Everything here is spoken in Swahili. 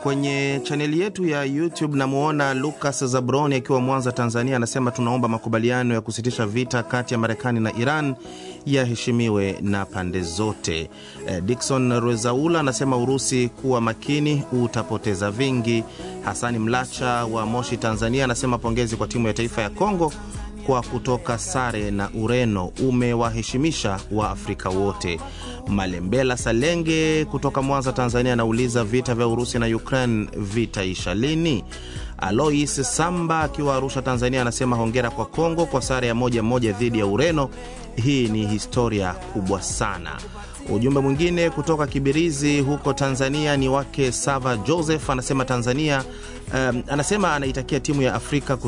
kwenye chaneli yetu ya YouTube namwona Lucas Zabroni akiwa Mwanza, Tanzania, anasema tunaomba makubaliano ya kusitisha vita kati ya Marekani na Iran yaheshimiwe na pande zote. Eh, Dikson Rwezaula anasema Urusi kuwa makini, utapoteza vingi. Hasani Mlacha wa Moshi, Tanzania, anasema pongezi kwa timu ya taifa ya Kongo kwa kutoka sare na Ureno, umewaheshimisha wa Afrika wote. Malembela Salenge kutoka Mwanza, Tanzania, anauliza vita vya Urusi na Ukraine vitaisha lini? Alois Samba akiwa Arusha, Tanzania, anasema hongera kwa Kongo kwa sare ya moja moja dhidi ya Ureno. Hii ni historia kubwa sana. Ujumbe mwingine kutoka Kibirizi huko Tanzania ni wake Sava Joseph, anasema Tanzania, um, anasema anaitakia timu ya Afrika